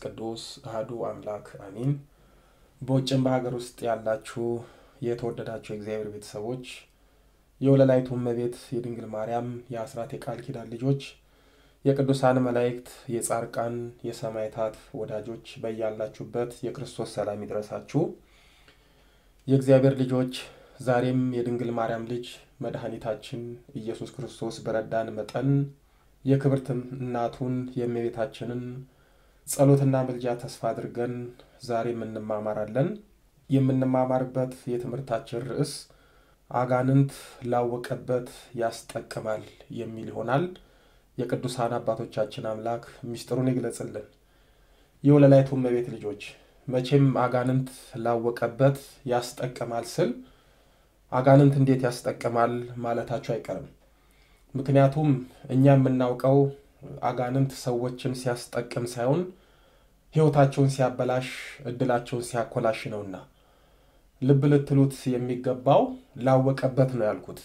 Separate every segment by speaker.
Speaker 1: ቅዱስ አህዱ አምላክ አሚን። በውጭም በሀገር ውስጥ ያላችሁ የተወደዳችሁ የእግዚአብሔር ቤተሰቦች የወለላይቱ እመቤት የድንግል ማርያም የአስራት የቃል ኪዳን ልጆች የቅዱሳን መላእክት የጻርቃን የሰማዕታት ወዳጆች በያላችሁበት የክርስቶስ ሰላም ይድረሳችሁ። የእግዚአብሔር ልጆች ዛሬም የድንግል ማርያም ልጅ መድኃኒታችን ኢየሱስ ክርስቶስ በረዳን መጠን የክብርት እናቱን የእመቤታችንን ጸሎትና ምልጃ ተስፋ አድርገን ዛሬም እንማማራለን። የምንማማርበት የትምህርታችን ርዕስ አጋንንት ላወቀበት ያስጠቅማል የሚል ይሆናል። የቅዱሳን አባቶቻችን አምላክ ምስጢሩን ይግለጽልን። የወለላይቱ እመቤት ልጆች መቼም አጋንንት ላወቀበት ያስጠቅማል ስል አጋንንት እንዴት ያስጠቅማል ማለታቸው አይቀርም። ምክንያቱም እኛ የምናውቀው አጋንንት ሰዎችን ሲያስጠቅም ሳይሆን ሕይወታቸውን ሲያበላሽ፣ እድላቸውን ሲያኮላሽ ነውና ልብ ልትሉት የሚገባው ላወቀበት ነው ያልኩት።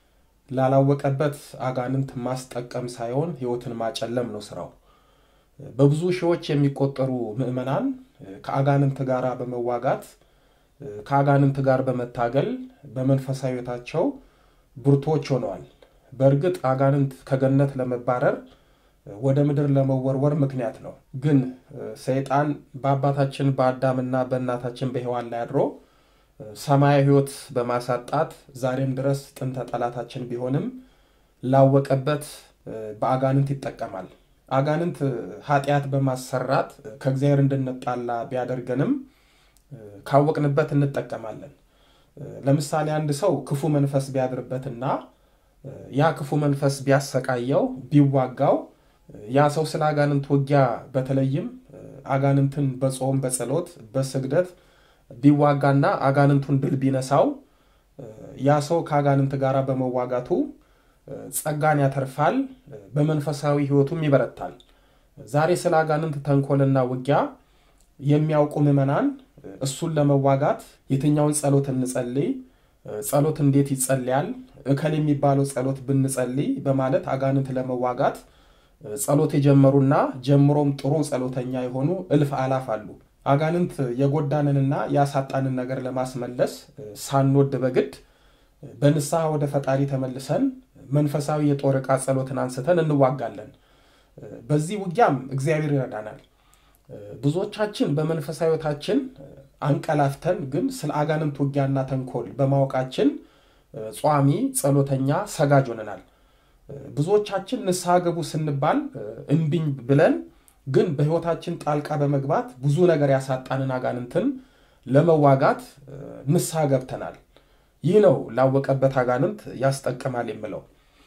Speaker 1: ላላወቀበት አጋንንት ማስጠቀም ሳይሆን ሕይወትን ማጨለም ነው ስራው። በብዙ ሺዎች የሚቆጠሩ ምዕመናን ከአጋንንት ጋር በመዋጋት ከአጋንንት ጋር በመታገል በመንፈሳዊ ሕይወታቸው ብርቶች ሆነዋል። በእርግጥ አጋንንት ከገነት ለመባረር ወደ ምድር ለመወርወር ምክንያት ነው። ግን ሰይጣን በአባታችን በአዳምና በእናታችን በሔዋን ላይ አድሮ ሰማያዊ ሕይወት በማሳጣት ዛሬም ድረስ ጥንተ ጠላታችን ቢሆንም ላወቀበት በአጋንንት ይጠቀማል። አጋንንት ኃጢአት በማሰራት ከእግዚአብሔር እንድንጣላ ቢያደርገንም ካወቅንበት እንጠቀማለን። ለምሳሌ አንድ ሰው ክፉ መንፈስ ቢያድርበትና ያ ክፉ መንፈስ ቢያሰቃየው ቢዋጋው ያ ሰው ስለ አጋንንት ውጊያ በተለይም አጋንንትን በጾም በጸሎት በስግደት ቢዋጋና አጋንንቱን ድል ቢነሳው ያ ሰው ከአጋንንት ጋር በመዋጋቱ ጸጋን ያተርፋል፣ በመንፈሳዊ ሕይወቱም ይበረታል። ዛሬ ስለ አጋንንት ተንኮልና ውጊያ የሚያውቁ ምዕመናን እሱን ለመዋጋት የትኛውን ጸሎት እንጸልይ፣ ጸሎት እንዴት ይጸልያል፣ እከል የሚባለው ጸሎት ብንጸልይ በማለት አጋንንት ለመዋጋት ጸሎት የጀመሩና ጀምሮም ጥሩ ጸሎተኛ የሆኑ እልፍ አላፍ አሉ። አጋንንት የጎዳንንና ያሳጣንን ነገር ለማስመለስ ሳንወድ በግድ በንስሐ ወደ ፈጣሪ ተመልሰን መንፈሳዊ የጦር ዕቃ ጸሎትን አንስተን እንዋጋለን። በዚህ ውጊያም እግዚአብሔር ይረዳናል። ብዙዎቻችን በመንፈሳዊ ሕይወታችን አንቀላፍተን ግን ስለ አጋንንት ውጊያና ተንኮል በማወቃችን ጿሚ፣ ጸሎተኛ፣ ሰጋጅ ሆነናል። ብዙዎቻችን ንስሐ ገቡ ስንባል እምቢኝ ብለን ግን በሕይወታችን ጣልቃ በመግባት ብዙ ነገር ያሳጣንን አጋንንትን ለመዋጋት ንስሐ ገብተናል። ይህ ነው ላወቀበት አጋንንት ያስጠቅማል የምለው።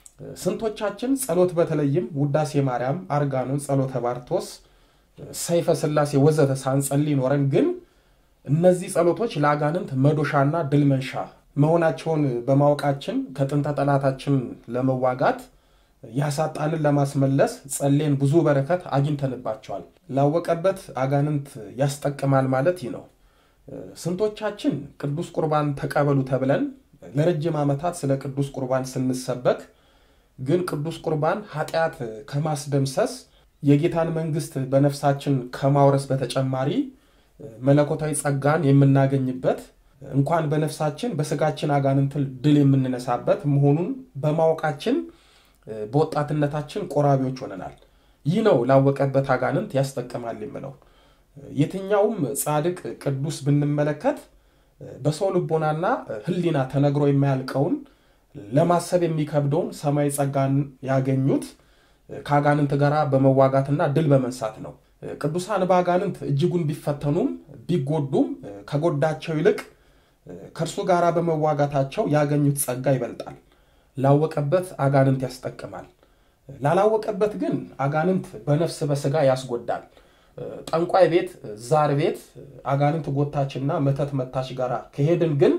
Speaker 1: ስንቶቻችን ጸሎት በተለይም ውዳሴ ማርያም፣ አርጋኖን፣ ጸሎተ ባርቶስ፣ ሰይፈ ሥላሴ ወዘተ ሳንጸልይ ኖረን ግን እነዚህ ጸሎቶች ለአጋንንት መዶሻና ድል መንሻ መሆናቸውን በማወቃችን ከጥንተ ጠላታችን ለመዋጋት ያሳጣንን ለማስመለስ ጸሌን ብዙ በረከት አግኝተንባቸዋል። ላወቀበት አጋንንት ያስጠቅማል ማለት ይህ ነው። ስንቶቻችን ቅዱስ ቁርባን ተቀበሉ ተብለን ለረጅም ዓመታት ስለ ቅዱስ ቁርባን ስንሰበክ ግን ቅዱስ ቁርባን ኃጢአት ከማስደምሰስ የጌታን መንግሥት በነፍሳችን ከማውረስ በተጨማሪ መለኮታዊ ጸጋን የምናገኝበት እንኳን በነፍሳችን በስጋችን አጋንንትን ድል የምንነሳበት መሆኑን በማወቃችን በወጣትነታችን ቆራቢዎች ሆነናል። ይህ ነው ላወቀበት አጋንንት ያስጠቅማል የምለው። የትኛውም ጻድቅ ቅዱስ ብንመለከት በሰው ልቦናና ሕሊና ተነግሮ የማያልቀውን ለማሰብ የሚከብደውን ሰማያዊ ጸጋን ያገኙት ከአጋንንት ጋር በመዋጋትና ድል በመንሳት ነው። ቅዱሳን በአጋንንት እጅጉን ቢፈተኑም ቢጎዱም ከጎዳቸው ይልቅ ከእርሱ ጋር በመዋጋታቸው ያገኙት ጸጋ ይበልጣል። ላወቀበት አጋንንት ያስጠቅማል። ላላወቀበት ግን አጋንንት በነፍስ በስጋ ያስጎዳል። ጠንቋይ ቤት፣ ዛር ቤት አጋንንት ጎታችና መተት መታች ጋር ከሄድን ግን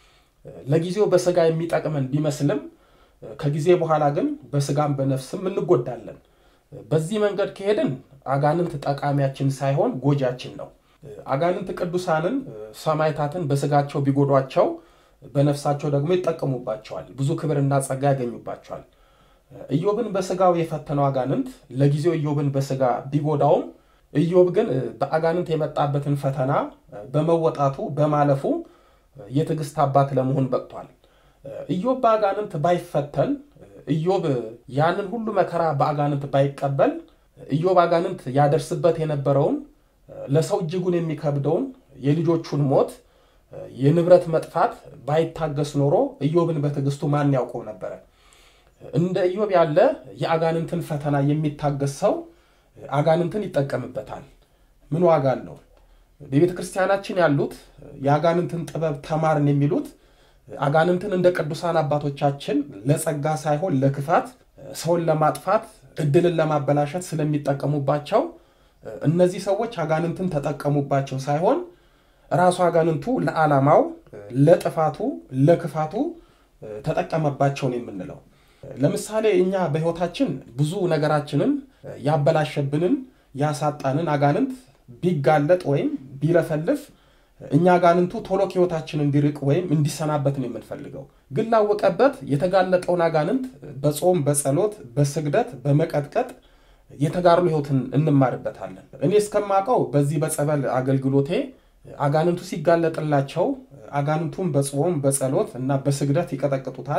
Speaker 1: ለጊዜው በስጋ የሚጠቅመን ቢመስልም ከጊዜ በኋላ ግን በስጋም በነፍስም እንጎዳለን። በዚህ መንገድ ከሄድን አጋንንት ጠቃሚያችን ሳይሆን ጎጃችን ነው። አጋንንት ቅዱሳንን ሰማዕታትን በስጋቸው ቢጎዷቸው በነፍሳቸው ደግሞ ይጠቀሙባቸዋል። ብዙ ክብርና ጸጋ ያገኙባቸዋል። ኢዮብን በስጋው የፈተነው አጋንንት ለጊዜው ኢዮብን በስጋ ቢጎዳውም ኢዮብ ግን በአጋንንት የመጣበትን ፈተና በመወጣቱ በማለፉ የትዕግስት አባት ለመሆን በቅቷል። ኢዮብ በአጋንንት ባይፈተን፣ ኢዮብ ያንን ሁሉ መከራ በአጋንንት ባይቀበል፣ ኢዮብ አጋንንት ያደርስበት የነበረውን ለሰው እጅጉን የሚከብደውን የልጆቹን ሞት፣ የንብረት መጥፋት ባይታገስ ኖሮ ኢዮብን በትዕግስቱ ማን ያውቀው ነበረ? እንደ ኢዮብ ያለ የአጋንንትን ፈተና የሚታገስ ሰው አጋንንትን ይጠቀምበታል። ምን ዋጋ አለው? በቤተ ክርስቲያናችን ያሉት የአጋንንትን ጥበብ ተማርን የሚሉት አጋንንትን እንደ ቅዱሳን አባቶቻችን ለጸጋ ሳይሆን ለክፋት፣ ሰውን ለማጥፋት፣ እድልን ለማበላሸት ስለሚጠቀሙባቸው እነዚህ ሰዎች አጋንንትን ተጠቀሙባቸው ሳይሆን ራሱ አጋንንቱ ለዓላማው፣ ለጥፋቱ፣ ለክፋቱ ተጠቀመባቸው ነው የምንለው። ለምሳሌ እኛ በሕይወታችን ብዙ ነገራችንን ያበላሸብንን ያሳጣንን አጋንንት ቢጋለጥ ወይም ቢለፈልፍ እኛ አጋንንቱ ቶሎ ከሕይወታችን እንዲርቅ ወይም እንዲሰናበት ነው የምንፈልገው። ግን ላወቀበት የተጋለጠውን አጋንንት በጾም በጸሎት በስግደት በመቀጥቀጥ የተጋድሎ ሕይወትን እንማርበታለን። እኔ እስከማውቀው በዚህ በጸበል አገልግሎቴ አጋንንቱ ሲጋለጥላቸው አጋንንቱን በጾም በጸሎት እና በስግደት ይቀጠቅጡታል።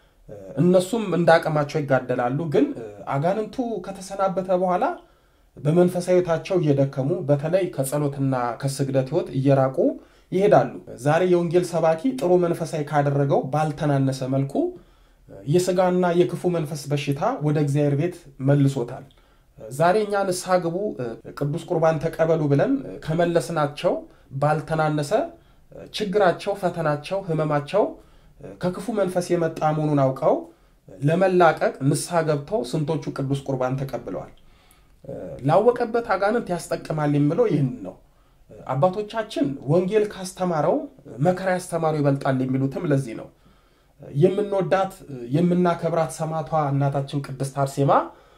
Speaker 1: እነሱም እንደ አቅማቸው ይጋደላሉ። ግን አጋንንቱ ከተሰናበተ በኋላ በመንፈሳዊታቸው እየደከሙ በተለይ ከጸሎትና ከስግደት ሕይወት እየራቁ ይሄዳሉ። ዛሬ የወንጌል ሰባኪ ጥሩ መንፈሳዊ ካደረገው ባልተናነሰ መልኩ የስጋና የክፉ መንፈስ በሽታ ወደ እግዚአብሔር ቤት መልሶታል። ዛሬ እኛ ንስሐ ግቡ፣ ቅዱስ ቁርባን ተቀበሉ ብለን ከመለስናቸው ባልተናነሰ ችግራቸው፣ ፈተናቸው፣ ህመማቸው ከክፉ መንፈስ የመጣ መሆኑን አውቀው ለመላቀቅ ንስሐ ገብተው ስንቶቹ ቅዱስ ቁርባን ተቀብለዋል። ላወቀበት አጋንንት ያስጠቅማል የምለው ይህን ነው። አባቶቻችን ወንጌል ካስተማረው መከራ ያስተማረው ይበልጣል የሚሉትም ለዚህ ነው። የምንወዳት የምናከብራት ሰማዕቷ እናታችን ቅድስት አርሴማ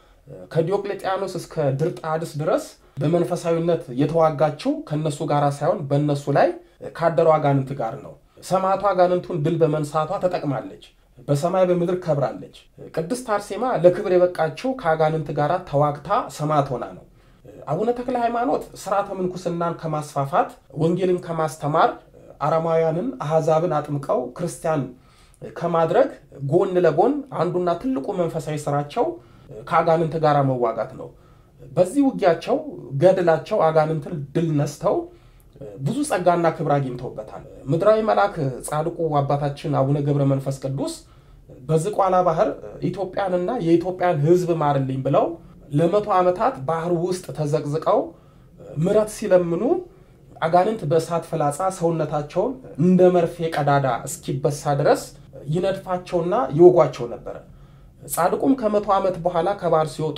Speaker 1: ከዲዮቅሌጥያኖስ እስከ ድርጣድስ ድረስ በመንፈሳዊነት የተዋጋችው ከነሱ ጋር ሳይሆን በእነሱ ላይ ካደሩ አጋንንት ጋር ነው። ሰማዕቷ አጋንንቱን ድል በመንሳቷ ተጠቅማለች። በሰማይ በምድር ከብራለች። ቅድስት አርሴማ ለክብር የበቃችው ከአጋንንት ጋር ተዋግታ ሰማዕት ሆና ነው። አቡነ ተክለ ሃይማኖት ስርዓተ ምንኩስናን ከማስፋፋት ወንጌልን ከማስተማር አረማውያንን አሕዛብን አጥምቀው ክርስቲያን ከማድረግ ጎን ለጎን አንዱና ትልቁ መንፈሳዊ ስራቸው ከአጋንንት ጋር መዋጋት ነው። በዚህ ውጊያቸው ገድላቸው አጋንንትን ድል ነስተው ብዙ ጸጋና ክብር አግኝተውበታል። ምድራዊ መልአክ ጻድቁ አባታችን አቡነ ገብረ መንፈስ ቅዱስ በዝቋላ ባህር ኢትዮጵያንና የኢትዮጵያን ሕዝብ ማርልኝ ብለው ለመቶ ዓመታት ባህር ውስጥ ተዘቅዝቀው ምሕረት ሲለምኑ አጋንንት በእሳት ፍላጻ ሰውነታቸውን እንደ መርፌ ቀዳዳ እስኪበሳ ድረስ ይነድፋቸውና ይወጓቸው ነበረ። ጻድቁም ከመቶ ዓመት በኋላ ከባህር ሲወጡ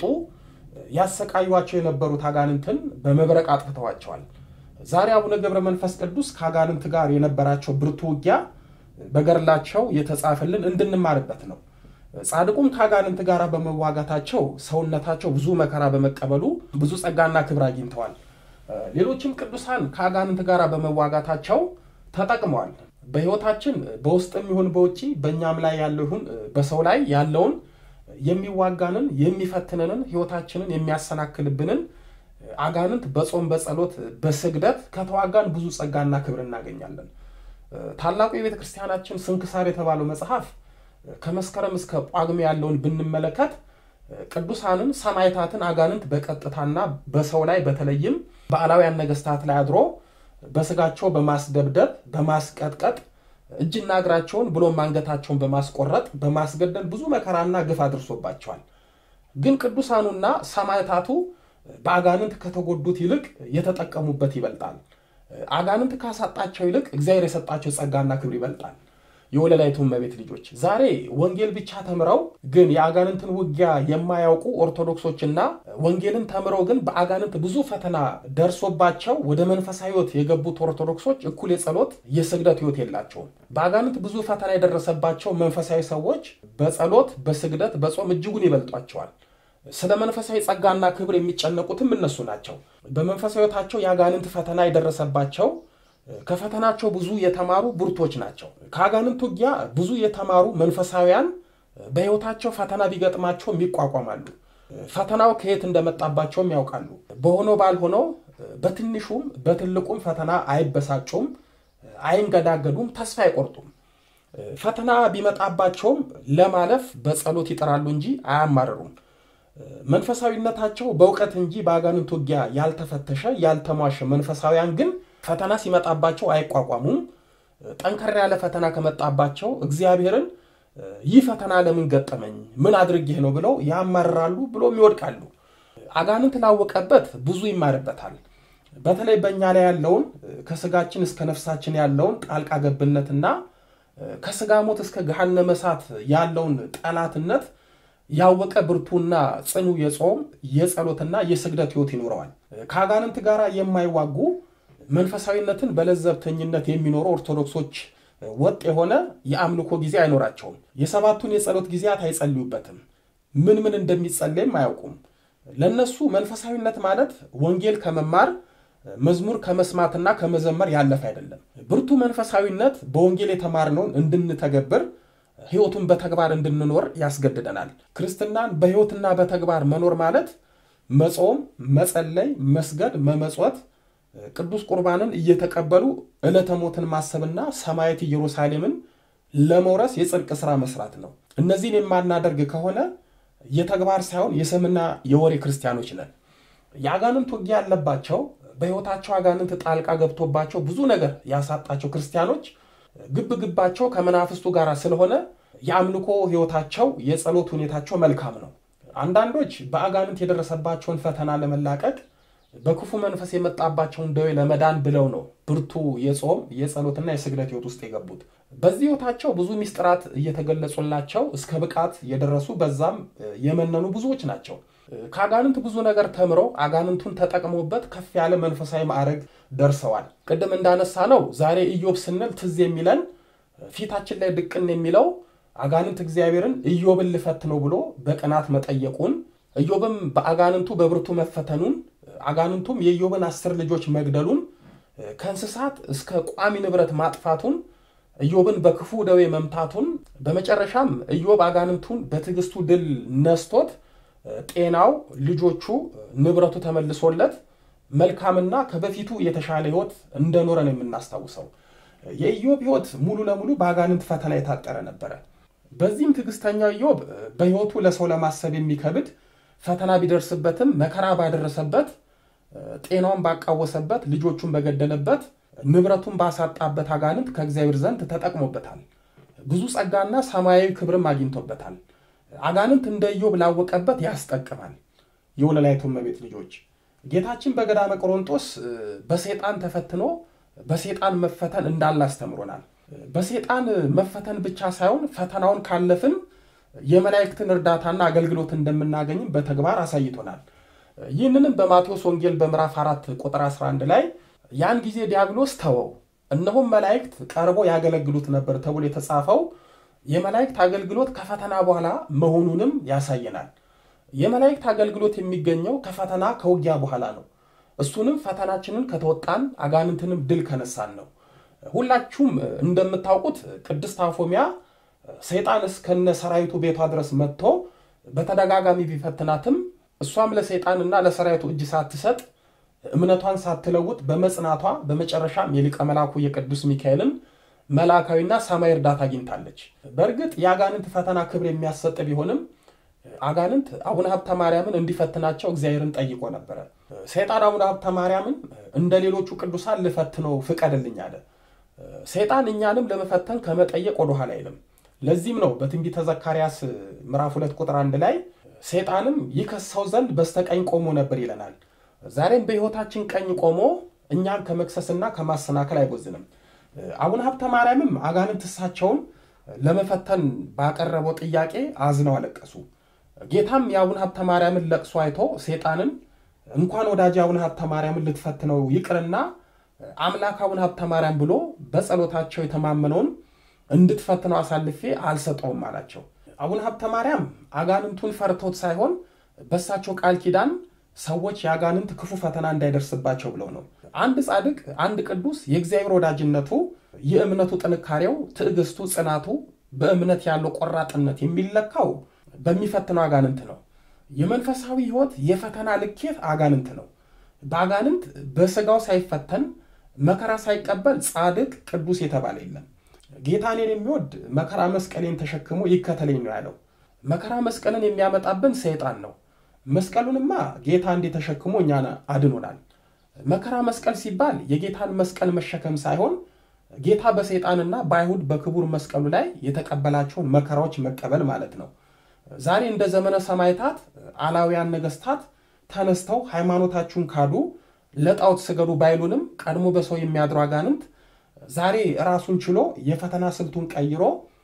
Speaker 1: ያሰቃዩቸው የነበሩት አጋንንትን በመብረቅ አጥፍተዋቸዋል። ዛሬ አቡነ ገብረ መንፈስ ቅዱስ ከአጋንንት ጋር የነበራቸው ብርቱ ውጊያ በገድላቸው የተጻፈልን እንድንማርበት ነው። ጻድቁም ከአጋንንት ጋር በመዋጋታቸው ሰውነታቸው ብዙ መከራ በመቀበሉ ብዙ ጸጋና ክብር አግኝተዋል። ሌሎችም ቅዱሳን ከአጋንንት ጋር በመዋጋታቸው ተጠቅመዋል። በሕይወታችን በውስጥም ይሁን በውጭ በእኛም ላይ ያለው ይሁን በሰው ላይ ያለውን የሚዋጋንን የሚፈትንንን ሕይወታችንን የሚያሰናክልብንን አጋንንት በጾም በጸሎት በስግደት ከተዋጋን ብዙ ጸጋና ክብር እናገኛለን። ታላቁ የቤተ ክርስቲያናችን ስንክሳር የተባለው መጽሐፍ ከመስከረም እስከ ጳጉሜ ያለውን ብንመለከት ቅዱሳንን ሰማዕታትን አጋንንት በቀጥታና በሰው ላይ በተለይም በአላውያን ነገስታት ላይ አድሮ በስጋቸው በማስደብደብ በማስቀጥቀጥ እጅና እግራቸውን ብሎም አንገታቸውን በማስቆረጥ በማስገደል ብዙ መከራና ግፍ አድርሶባቸዋል። ግን ቅዱሳኑና ሰማዕታቱ በአጋንንት ከተጎዱት ይልቅ የተጠቀሙበት ይበልጣል። አጋንንት ካሳጣቸው ይልቅ እግዚአብሔር የሰጣቸው ጸጋና ክብር ይበልጣል። የወለላይቱ እመቤት ልጆች ዛሬ ወንጌል ብቻ ተምረው ግን የአጋንንትን ውጊያ የማያውቁ ኦርቶዶክሶችና ወንጌልን ተምረው ግን በአጋንንት ብዙ ፈተና ደርሶባቸው ወደ መንፈሳዊ ሕይወት የገቡት ኦርቶዶክሶች እኩል የጸሎት የስግደት ሕይወት የላቸውም። በአጋንንት ብዙ ፈተና የደረሰባቸው መንፈሳዊ ሰዎች በጸሎት በስግደት በጾም እጅጉን ይበልጧቸዋል። ስለ መንፈሳዊ ጸጋና ክብር የሚጨነቁትም እነሱ ናቸው። በመንፈሳዊ ሕይወታቸው የአጋንንት ፈተና የደረሰባቸው ከፈተናቸው ብዙ የተማሩ ብርቶች ናቸው። ከአጋንንት ውጊያ ብዙ የተማሩ መንፈሳውያን በሕይወታቸው ፈተና ቢገጥማቸውም ይቋቋማሉ። ፈተናው ከየት እንደመጣባቸውም ያውቃሉ። በሆነው ባልሆነው በትንሹም በትልቁም ፈተና አይበሳጩም፣ አይንገዳገዱም፣ ተስፋ አይቆርጡም። ፈተና ቢመጣባቸውም ለማለፍ በጸሎት ይጠራሉ እንጂ አያማርሩም። መንፈሳዊነታቸው በእውቀት እንጂ በአጋንንት ውጊያ ያልተፈተሸ ያልተሟሸ መንፈሳውያን ግን ፈተና ሲመጣባቸው አይቋቋሙም። ጠንከር ያለ ፈተና ከመጣባቸው እግዚአብሔርን ይህ ፈተና ለምን ገጠመኝ፣ ምን አድርጌህ ነው ብለው ያማርራሉ፣ ብሎም ይወድቃሉ። አጋንንት ላወቀበት ብዙ ይማርበታል። በተለይ በእኛ ላይ ያለውን ከስጋችን እስከ ነፍሳችን ያለውን ጣልቃ ገብነትና ከስጋ ሞት እስከ ገሃነመ እሳት ያለውን ጠላትነት ያወቀ ብርቱና ጽኑ የጾም የጸሎትና የስግደት ሕይወት ይኖረዋል። ከአጋንንት ጋር የማይዋጉ መንፈሳዊነትን በለዘብተኝነት የሚኖሩ ኦርቶዶክሶች ወጥ የሆነ የአምልኮ ጊዜ አይኖራቸውም። የሰባቱን የጸሎት ጊዜያት አይጸልዩበትም። ምን ምን እንደሚጸለይም አያውቁም። ለእነሱ መንፈሳዊነት ማለት ወንጌል ከመማር መዝሙር ከመስማትና ከመዘመር ያለፈ አይደለም። ብርቱ መንፈሳዊነት በወንጌል የተማርነውን እንድንተገብር ሕይወቱን በተግባር እንድንኖር ያስገድደናል። ክርስትናን በሕይወትና በተግባር መኖር ማለት መጾም፣ መጸለይ፣ መስገድ፣ መመጽወት፣ ቅዱስ ቁርባንን እየተቀበሉ ዕለተ ሞትን ማሰብና ሰማያዊት ኢየሩሳሌምን ለመውረስ የጽድቅ ሥራ መስራት ነው። እነዚህን የማናደርግ ከሆነ የተግባር ሳይሆን የስምና የወሬ ክርስቲያኖች ነን። የአጋንንት ውጊያ ያለባቸው በሕይወታቸው አጋንንት ጣልቃ ገብቶባቸው ብዙ ነገር ያሳጣቸው ክርስቲያኖች ግብ ግባቸው ከመናፍስቱ ጋር ስለሆነ የአምልኮ ሕይወታቸው የጸሎት ሁኔታቸው መልካም ነው። አንዳንዶች በአጋንንት የደረሰባቸውን ፈተና ለመላቀቅ በክፉ መንፈስ የመጣባቸውን ደዌ ለመዳን ብለው ነው ብርቱ የጾም የጸሎትና የስግደት ሕይወት ውስጥ የገቡት። በዚህ ሕይወታቸው ብዙ ሚስጥራት እየተገለጹላቸው እስከ ብቃት የደረሱ በዛም የመነኑ ብዙዎች ናቸው። ከአጋንንት ብዙ ነገር ተምረው አጋንንቱን ተጠቅሞበት ከፍ ያለ መንፈሳዊ ማዕረግ ደርሰዋል። ቅድም እንዳነሳ ነው ዛሬ ኢዮብ ስንል ትዝ የሚለን ፊታችን ላይ ድቅን የሚለው አጋንንት እግዚአብሔርን ኢዮብን ልፈት ነው ብሎ በቅናት መጠየቁን ኢዮብም በአጋንንቱ በብርቱ መፈተኑን አጋንንቱም የኢዮብን አስር ልጆች መግደሉን ከእንስሳት እስከ ቋሚ ንብረት ማጥፋቱን ኢዮብን በክፉ ደዌ መምታቱን በመጨረሻም ኢዮብ አጋንንቱን በትዕግስቱ ድል ነስቶት ጤናው፣ ልጆቹ፣ ንብረቱ ተመልሶለት መልካምና ከበፊቱ የተሻለ ሕይወት እንደኖረ ነው የምናስታውሰው። የኢዮብ ሕይወት ሙሉ ለሙሉ በአጋንንት ፈተና የታጠረ ነበረ። በዚህም ትዕግስተኛው ኢዮብ በሕይወቱ ለሰው ለማሰብ የሚከብድ ፈተና ቢደርስበትም መከራ ባደረሰበት፣ ጤናውን ባቃወሰበት፣ ልጆቹን በገደለበት፣ ንብረቱን ባሳጣበት አጋንንት ከእግዚአብሔር ዘንድ ተጠቅሞበታል። ብዙ ጸጋና ሰማያዊ ክብርም አግኝቶበታል። አጋንንት እንደ ኢዮብ ላወቀበት ያስጠቅማል። የወለላይቱ እመቤት ልጆች ጌታችን በገዳመ ቆሮንጦስ በሴጣን ተፈትኖ በሴጣን መፈተን እንዳለ አስተምሮናል። በሴጣን መፈተን ብቻ ሳይሆን ፈተናውን ካለፍን የመላእክትን እርዳታና አገልግሎት እንደምናገኝም በተግባር አሳይቶናል። ይህንንም በማቴዎስ ወንጌል በምዕራፍ 4 ቁጥር 11 ላይ ያን ጊዜ ዲያብሎስ ተወው፣ እነሆም መላእክት ቀርቦ ያገለግሉት ነበር ተብሎ የተጻፈው የመላእክት አገልግሎት ከፈተና በኋላ መሆኑንም ያሳየናል። የመላእክት አገልግሎት የሚገኘው ከፈተና ከውጊያ በኋላ ነው። እሱንም ፈተናችንን ከተወጣን አጋንንትንም ድል ከነሳን ነው። ሁላችሁም እንደምታውቁት ቅድስት አፎሚያ ሰይጣን እስከነ ሰራዊቱ ቤቷ ድረስ መጥቶ በተደጋጋሚ ቢፈትናትም እሷም ለሰይጣንና ለሰራዊቱ እጅ ሳትሰጥ እምነቷን ሳትለውጥ በመጽናቷ በመጨረሻም የሊቀ መላኩ የቅዱስ ሚካኤልን መልአካዊና ሰማይ እርዳታ አግኝታለች። በእርግጥ የአጋንንት ፈተና ክብር የሚያሰጥ ቢሆንም አጋንንት አቡነ ሀብተ ማርያምን እንዲፈትናቸው እግዚአብሔርን ጠይቆ ነበረ። ሰይጣን አቡነ ሀብተ ማርያምን እንደ ሌሎቹ ቅዱሳን ልፈትነው ፍቀድልኝ አለ። ሰይጣን እኛንም ለመፈተን ከመጠየቅ ወደኋላ አይልም። ለዚህም ነው በትንቢተ ዘካርያስ ምዕራፍ ሁለት ቁጥር አንድ ላይ ሰይጣንም ይከሰው ዘንድ በስተቀኝ ቆሞ ነበር ይለናል። ዛሬም በሕይወታችን ቀኝ ቆሞ እኛን ከመክሰስና ከማሰናከል አይቦዝንም። አቡነ ሀብተ ማርያምም አጋንንት እሳቸውን ለመፈተን ባቀረበው ጥያቄ አዝነው አለቀሱ። ጌታም የአቡነ ሀብተ ማርያምን ለቅሶ አይቶ ሴጣንን እንኳን ወዳጅ አቡነ ሀብተ ማርያምን ልትፈትነው ይቅርና አምላክ አቡነ ሀብተ ማርያም ብሎ በጸሎታቸው የተማመነውን እንድትፈትነው አሳልፌ አልሰጠውም አላቸው። አቡነ ሀብተ ማርያም አጋንንቱን ፈርቶት ሳይሆን በእሳቸው ቃል ኪዳን ሰዎች የአጋንንት ክፉ ፈተና እንዳይደርስባቸው ብለው ነው። አንድ ጻድቅ፣ አንድ ቅዱስ የእግዚአብሔር ወዳጅነቱ፣ የእምነቱ ጥንካሬው፣ ትዕግስቱ፣ ጽናቱ፣ በእምነት ያለው ቆራጥነት የሚለካው በሚፈትነው አጋንንት ነው። የመንፈሳዊ ሕይወት የፈተና ልኬት አጋንንት ነው። በአጋንንት በስጋው ሳይፈተን መከራ ሳይቀበል ጻድቅ ቅዱስ የተባለ የለም። ጌታ እኔን የሚወድ መከራ መስቀሌን ተሸክሞ ይከተለኝ ነው ያለው። መከራ መስቀልን የሚያመጣብን ሰይጣን ነው። መስቀሉንማ ጌታ እንዴ ተሸክሞ እኛን አድኖናል። መከራ መስቀል ሲባል የጌታን መስቀል መሸከም ሳይሆን ጌታ በሰይጣንና በአይሁድ በክቡር መስቀሉ ላይ የተቀበላቸውን መከራዎች መቀበል ማለት ነው። ዛሬ እንደ ዘመነ ሰማዕታት አላውያን ነገስታት ተነስተው ሃይማኖታችሁን ካዱ፣ ለጣዖት ስገዱ ባይሉንም ቀድሞ በሰው የሚያድሩ አጋንንት ዛሬ ራሱን ችሎ የፈተና ስልቱን ቀይሮ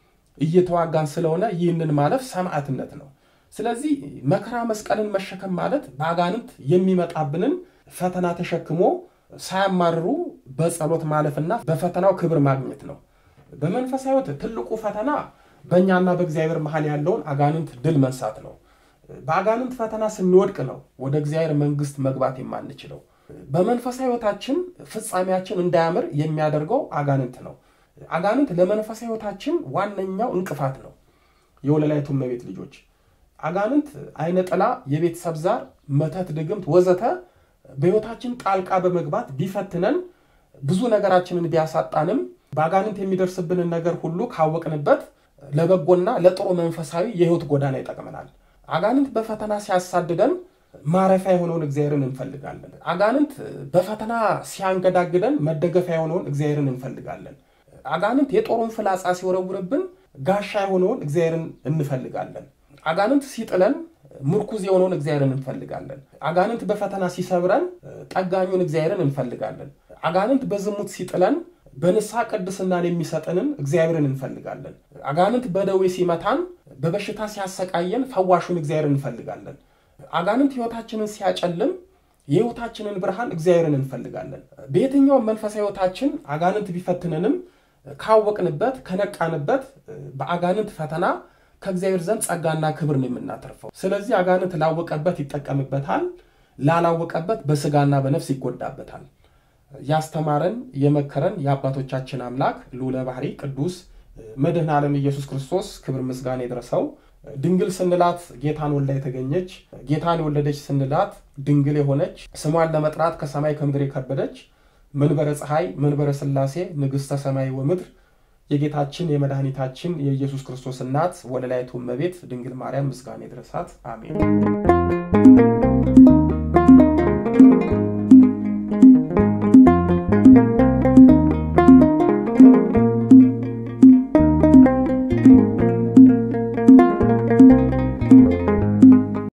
Speaker 1: እየተዋጋን ስለሆነ ይህንን ማለፍ ሰማዕትነት ነው። ስለዚህ መከራ መስቀልን መሸከም ማለት በአጋንንት የሚመጣብንን ፈተና ተሸክሞ ሳያማርሩ በጸሎት ማለፍና በፈተናው ክብር ማግኘት ነው። በመንፈሳዊ ሕይወት ትልቁ ፈተና በእኛና በእግዚአብሔር መሀል ያለውን አጋንንት ድል መንሳት ነው። በአጋንንት ፈተና ስንወድቅ ነው ወደ እግዚአብሔር መንግስት መግባት የማንችለው። በመንፈሳዊ ሕይወታችን ፍጻሜያችን እንዳያምር የሚያደርገው አጋንንት ነው። አጋንንት ለመንፈሳዊ ሕይወታችን ዋነኛው እንቅፋት ነው። የወለላይቱ እመቤት ልጆች አጋንንት አይነ ጥላ፣ የቤተሰብ ዛር፣ መተት፣ ድግምት ወዘተ በሕይወታችን ጣልቃ በመግባት ቢፈትነን ብዙ ነገራችንን ቢያሳጣንም በአጋንንት የሚደርስብንን ነገር ሁሉ ካወቅንበት ለበጎና ለጥሩ መንፈሳዊ የሕይወት ጎዳና ይጠቅመናል። አጋንንት በፈተና ሲያሳድደን ማረፊያ የሆነውን እግዚአብሔርን እንፈልጋለን። አጋንንት በፈተና ሲያንገዳግደን መደገፊያ የሆነውን እግዚአብሔርን እንፈልጋለን። አጋንንት የጦሩን ፍላጻ ሲወረውርብን ጋሻ የሆነውን እግዚአብሔርን እንፈልጋለን። አጋንንት ሲጥለን ምርኩዝ የሆነውን እግዚአብሔርን እንፈልጋለን። አጋንንት በፈተና ሲሰብረን ጠጋኙን እግዚአብሔርን እንፈልጋለን። አጋንንት በዝሙት ሲጥለን በንስሐ ቅድስናን የሚሰጠንን እግዚአብሔርን እንፈልጋለን። አጋንንት በደዌ ሲመታን በበሽታ ሲያሰቃየን ፈዋሹን እግዚአብሔርን እንፈልጋለን። አጋንንት ሕይወታችንን ሲያጨልም የሕይወታችንን ብርሃን እግዚአብሔርን እንፈልጋለን። በየትኛውም መንፈሳዊ ሕይወታችን አጋንንት ቢፈትንንም ካወቅንበት ከነቃንበት በአጋንንት ፈተና ከእግዚአብሔር ዘንድ ጸጋና ክብር ነው የምናተርፈው። ስለዚህ አጋንንት ላወቀበት ይጠቀምበታል፣ ላላወቀበት በስጋና በነፍስ ይጎዳበታል። ያስተማረን የመከረን የአባቶቻችን አምላክ ልዑለ ባሕሪ ቅዱስ መድኃኔ ዓለም ኢየሱስ ክርስቶስ ክብር ምስጋና ይድረሰው። ድንግል ስንላት ጌታን ወልዳ የተገኘች ጌታን የወለደች ስንላት ድንግል የሆነች ስሟን ለመጥራት ከሰማይ ከምድር የከበደች መንበረ ፀሐይ መንበረ ሥላሴ ንግሥተ ሰማይ ወምድር የጌታችን የመድኃኒታችን የኢየሱስ ክርስቶስ እናት ወለላይቱ እመቤት ድንግል ማርያም ምስጋና ይድረሳት። አሜን።